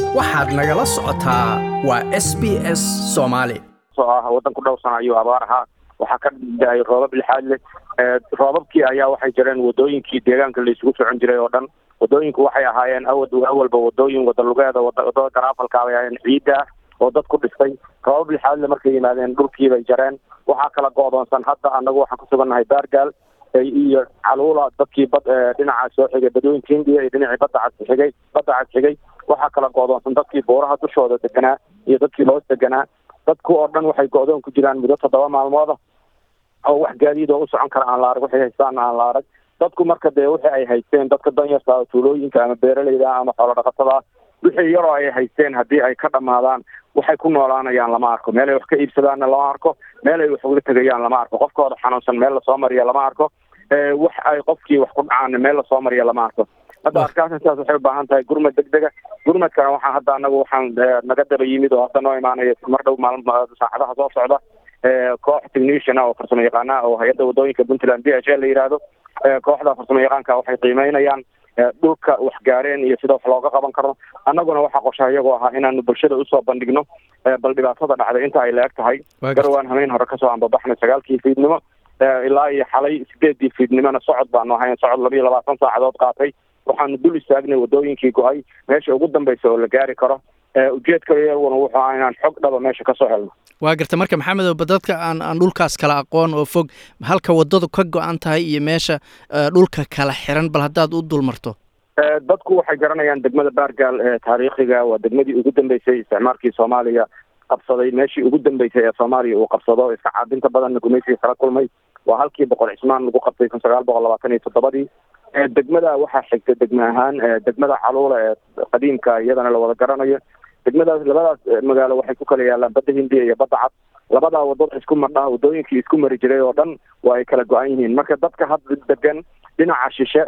waxaad nagala socotaa waa s b s soomaali soo ah waddan ku dhowr sana ayuu abaar ahaa waxaa ka da-ay roobab lixaad leh roobabkii ayaa waxay jireen wadooyinkii deegaanka la isugu socon jiray oo dhan wadooyinku waxay ahaayeen awad awalba wadooyin wadalugeeda wadada garaafalka bay ahaayeen ciidda ah oo dad ku dhistay roobab lixaadle markay yimaadeen dhulkii bay jareen waxaa kala go-doonsan hadda annagu waxaan ku sugannahay baargaal iyo caluula dadkii bad dhinaca soo xigay badooyinka hindiya iyo dhinacii badda cas xigay badda cas xigay waxaa kala go-doonsan dadkii buuraha dushooda deganaa iyo dadkii hoos deganaa dadku oo dhan waxay go-doon ku jiraan muddo toddoba maalmooda oo wax gaadiid oo u socon kara aan la arag waxay haystaana aan la arag dadku marka dee wixii ay haysteen dadka danyarta tuulooyinka ama beeraleyda ama xoolo dhaqatada wixii yaroo ay haysteen haddii ay ka dhamaadaan waxay ku noolaanayaan lama arko meel ay wax ka iibsadaanna lama arko meel ay wax uga tegayaan lama arko qofkooda xanuunsan meel lasoo mariya lama arko wax ay qofkii wax ku dhacaana meel lasoo mariya lama arko hadda arkaasna sidaas waxay ubaahan tahay gurmad degdega gurmadkana waxaa hadda anagu waxaan naga daba yimid oo hadda noo imaanaya mar dhow maalin saacadaha soo socda koox technician oo farsamo yaqaana oo hay-adda wadooyinka puntland b h l la yidhaahdo kooxda farsamo yaqaanka waxay qiimeynayaan dhulka wax gaareen iyo sida wax looga qaban karo annaguna waxaa qorshaha iyagoo ahaa inaanu bulshada usoo bandhigno bal dhibaatada dhacday inta ay la-eg tahay garwaan hameyn hore kasoo anbabaxnay sagaalkii fiidnimo ilaa iyo xalay sideedii fiidnimona socod baanu ahayn socod laba iyo labaatan saacadood qaatay waxaanu dul istaagnay wadooyinkii go-ay meesha ugu dambeysa oo la gaari karo ujeedka iyaguna wuxuu aha inaan xog dhaba meesha kasoo helno waa garta marka maxamedow ba dadka aan aan dhulkaas kala aqoon oo fog halka waddadu ka go-an tahay iyo meesha dhulka kala xiran bal haddaad u dul marto dadku waxay garanayaan degmada baargaal ee taariikhiga waa degmadii ugu dambeysay isticmaalkii soomaaliya qabsaday meeshii ugu dambeysay ee soomaaliya uu qabsado iska caabinta badanna gumaysiga kala kulmay waa halkii boqol cismaan lagu qabtay kun sagaal boqol labaatan iyo toddobadii degmada waxaa xigta degme ahaan degmada caluula ee qadiimka iyadana la wada garanayo degmadaas labadaas magaalo waxay ku kala yaalaan badda hindiya iyo badda cad labadaa wadada isku madhaha wadooyinkii isku mari jiray oo dhan waa ay kala go-an yihiin marka dadka hadda degan dhinaca shishe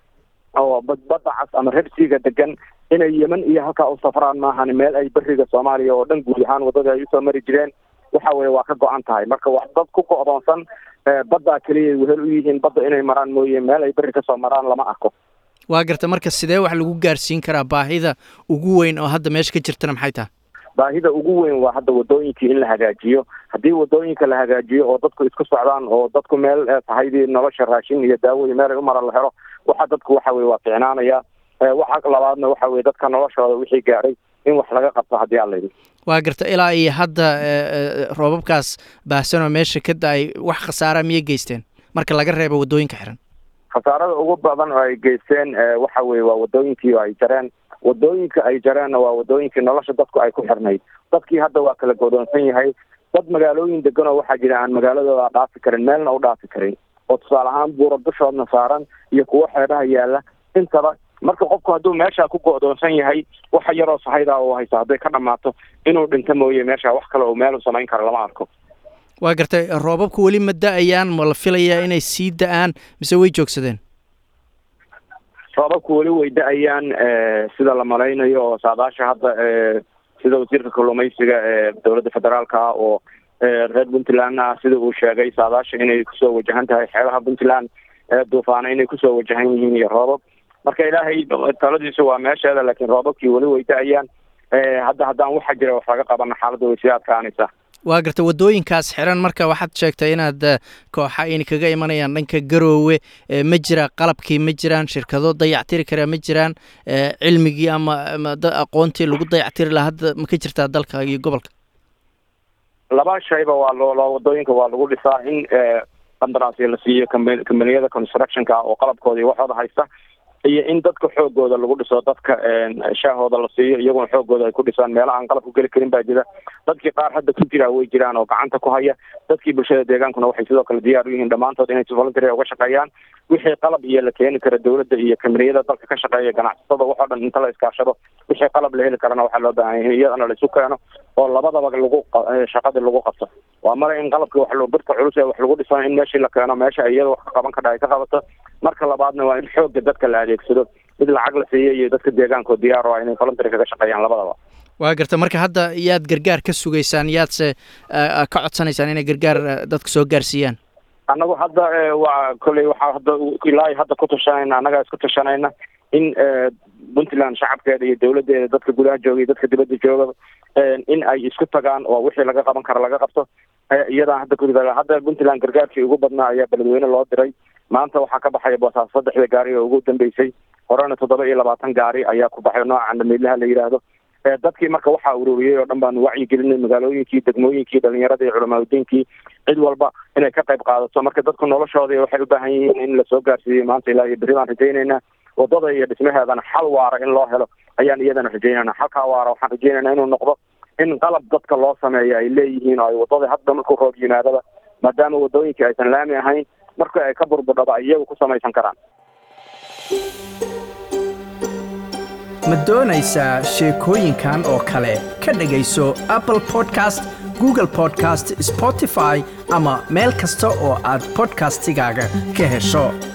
oo badda cas ama rebsiga degan inay yeman iyo halkaa u safraan maahan meel ay beriga soomaaliya oo dhan guud ahaan wadada ay usoo mari jireen waxa weye waa ka go-an tahay marka wax dad ku go-doonsan baddaa keliya wehel u yihiin badda inay maraan mooye meel ay beri kasoo maraan lama arko waa garta marka sidee wax lagu gaarsiin karaa baahida ugu weyn oo hadda meesha ka jirtana maxay tahay baahida ugu weyn waa hadda wadooyinkii in la hagaajiyo haddii wadooyinka la hagaajiyo oo dadku isku socdaan oo dadku meel tahaydii nolosha raashin iyo daawo iyo meel ay umara la helo waxa dadku waxa weye waa ficnaanaya waxa labaadna waxa weye dadka noloshooda wixii gaaray in wax laga qabto haddii aan layidhi waa garta ilaa iyo hadda roobabkaas baahsanoo meesha ka da-ay wax khasaara miyay geysteen marka laga reebo wadooyinka xiran khasaarada ugu badan oo ay geysteen waxa weye waa wadooyinkii oo ay jareen wadooyinka ay jareenna waa wadooyinkii nolosha dadku ay ku xirnayd dadkii hadda waa kala godoonsan yahay dad magaalooyin degan oo waxaa jira aan magaaladooda dhaafi karin meelna u dhaafi karin oo tusaale ahaan buura dushoodna saaran iyo kuwo xeedhaha yaalla intaba marka qofku hadduu meeshaa ku go-doonsan yahay waxa yaroo sahaydaa uu haysto hadday ka dhammaato inuu dhinto mooye meesha wax kale oo meel u samayn karo lama arko waa gartay roobabku weli ma da-ayaan ma la filayaa inay sii da-aan mise way joogsadeen roobabku weli way da-ayaan sida la malaynayo oo saadaasha hadda sida wasiirka kalluumaysiga ee dowladda federaalka ah oo reer puntland ah sida uu sheegay saadaasha inay kusoo wajahan tahay xeebaha puntland duufaana inay kusoo wajahan yihiin iyo roobab marka ilaahay taladiisu waa meesheeda laakiin roobabkii weli way da-ayaan hadda haddaan waxa jira wax laga qabana xaaladda way sii adkaanaysaa waa garta wadooyinkaas xiran marka waxaad sheegtay inaad kooxa ayna kaga imanayaan dhanka garoowe ma jira qalabkii ma jiraan shirkado dayactiri karaa ma jiraan cilmigii ama aqoontii lagu dayactiri laha hadda ma ka jirtaa dalka iyo gobolka laba shayba waa loo wadooyinka waa lagu dhisaa in qandaraasya la siiyo kambaniyada constructionka oo qalabkooda iyo waxooda haysta iyo in dadka xoogooda lagu dhiso dadka shaahooda la siiyo iyaguna xoogooda ay ku dhisaan meelaha aan qalab ku geli karin baa jira dadkii qaar hadda ku jira way jiraan oo gacanta ku haya dadkii bulshada deegaankuna waxay sidoo kale diyaar u yihiin dhammaantood inay si voluntary uga shaqeeyaan wixii qalab iyo la keeni kara dowladda iyo kamiriyada dalka ka shaqeeya ganacsatada waxoo dhan inta la iskaashado wixii qalab la heli karana waxaa loo baahan yahay iyadana la isu keeno oo labadaba lagu shaqadii lagu qabto waa mara in qalabkii wax lo birta culus ee wax lagu dhiso in meeshii la keeno meesha iyada wax ka qaban kadha ay ka qabato marka labaadna waa in xoogga dadka la adeegsado mid lacag la siiyo iyo dadka deegaanko diyaar o ah inay voluntary kaga shaqeeyaan labadaba waa garta marka hadda yaad gargaar ka sugaysaan yaadse ka codsanaysaan inay gargaar dadka soo gaarsiiyaan annagu hadda waa kolley waxaa hadda ilaa hadda ku tashanayna annagaa isku tashanayna in puntland shacabkeeda iyo dawladdeeda dadka gudaha jooga iyo dadka dibadda jooga in ay isku tagaan oo wixii laga qaban kara laga qabto iyadaan hadda kuda hadda puntland gargaarkii ugu badnaa ayaa beledweyne loo diray maanta waxaa ka baxaya boosaas saddexda gaari oo ugu dambeysay horena toddoba iyo labaatan gaari ayaa ku baxay nooca candamiidlaha la yidhaahdo dadkii marka waxaa ururiyey oo dhan baanu wacyigelinay magaalooyinkii degmooyinkii dhalinyaradii culamaadudiinkii cid walba inay ka qayb qaadato marka dadku noloshoodii waxay u baahan yihiin in lasoo gaarsiiyey maanta ilaa iyo berri baan rajaynaynaa wadada iyo dhismaheedana xal waara in loo helo ayaan iyadana rajaynayna xalkaa waara waxaan rajaynaynaa inuu noqdo in qalab dadka loo sameeyo ay leeyihiin oo ay wadada hadda markuu roob yimaadaba maadaama wadooyinkii aysan laami ahayn marka ay ka burbudhaba iyagu ku samaysan karaan ma doonaysaa sheekooyinkan oo kale ka dhegayso apple podcast google podcast spotify ama meel kasta oo aad podcastigaaga ka hesho